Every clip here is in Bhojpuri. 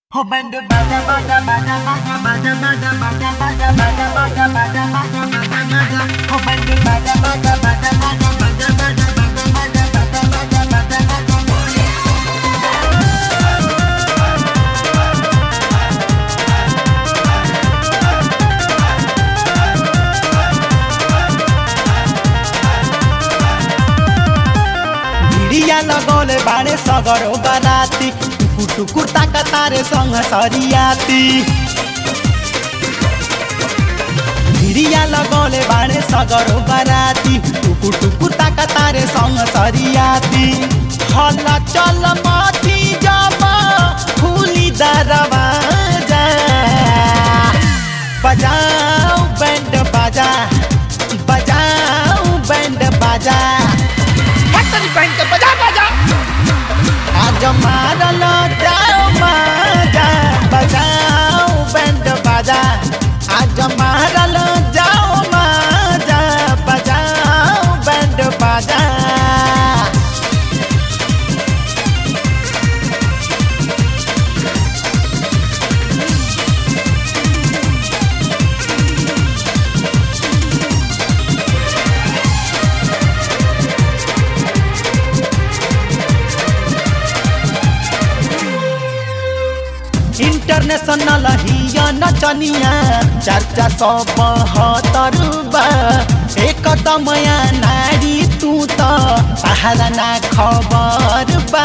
Oh, banda bada bada bada bada bada bada bada bada bada bada bada bada bada bada. Oh, banda bada bada bada bada bada bada bada bada bada bada bada bada. भिडिया लगौले बाड़े सगरो बराती टुकुर टुकुर ताका तारे संग सरियाती भिडिया लगौले बाड़े सगरो बराती टुकुर टुकुर ताका तारे संग सरियाती हल्ला चल माथी जमा खुली दरवाजा बजाओ बैंड बाजा बजाओ बैंड बाजा फैक्ट्री बैंड के बजा बजा आज मारल जाओ माजा बजाओ बैंड बाजा आज मारल जाओ माजा बजाओ बैंड बाजा इंटरनेशनल हिया नचनिया चर्चा सौ बहत्तर बा एक तमया नारी तू त सहारा ना खबर बा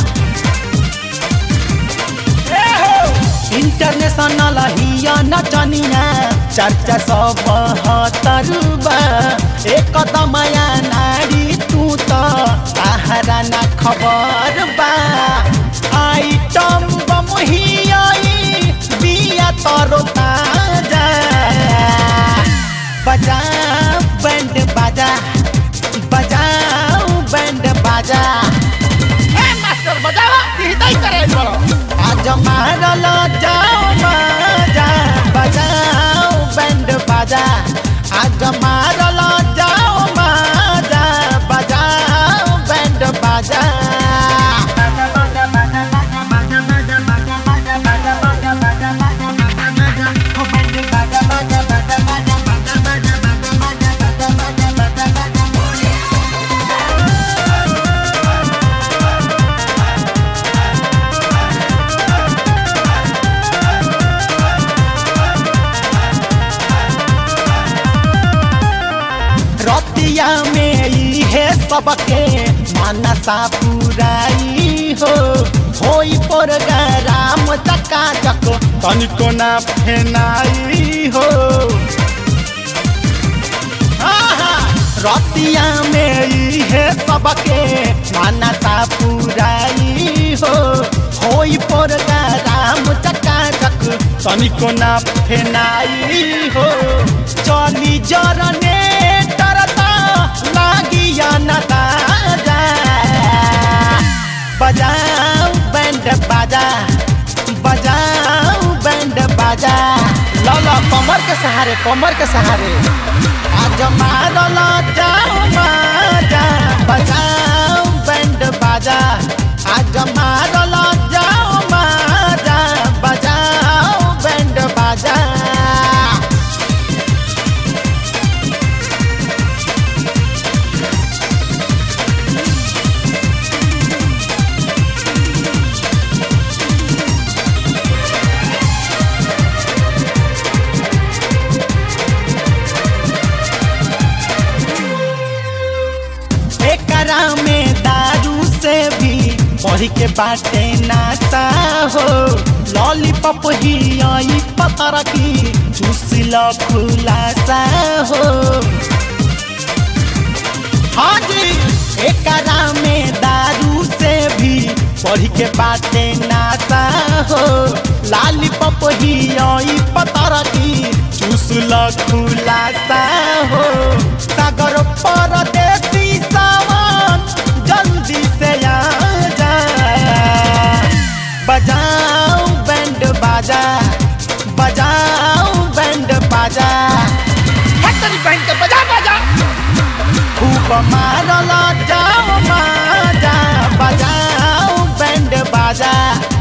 इंटरनेशनल हिया नचनिया चर्चा सौ बहत्तर बा एक तमया नारी तू त सहारा ना खबर बा आइटम बम हियाई बिया तरो ताजा बजा बैंड बाजा बजाओ बैंड बाजा ए मास्टर बजावा हिदाई करे बड़ो आज मारल जाओ बाजा बजाओ बैंड बाजा आज मारल जाओ बाजा बजाओ बैंड बाजा Bada bada bada bada bada bada bada bada bada bada bada bada bada. Oh, banda bada bada bada bada bada bada bada bada bada bada bada bada. रतिया में ई है सबके मानसा पुराई हो होई पर राम चका चक तनिको ना फेनाई हो आहा, रतिया में ई है सबके मानसा पुराई हो होई पर राम चका चक तनिको ना फेनाई हो चली जरने तरता लागिया न ताजा बजाओ बैंड बाजा बजाओ बैंड बाजा लला कमर के सहारे कमर के सहारे आज मारल जाओ बाजा बजाओ बैंड बाजा आज मारल जाओ बाजा बजाओ बैंड बाजा एकरा में दारू से भी बढ़ के बाटे नाता हो लॉलीपॉप ही आई पतर की चूसिल खुलासा हो हाँ जी एकरा में दारू से भी बढ़ के बाटे नाता हो लॉलीपॉप ही आई पतर की चूसल खुलासा हो सागर परदेसी सामान जल्दी से आ जा बजाओ बैंड बाजा बजाओ बैंड बाजा फैक्ट्री बैंड के बजा बजा खूब मारल जाओ माजा बजाओ बैंड बाजा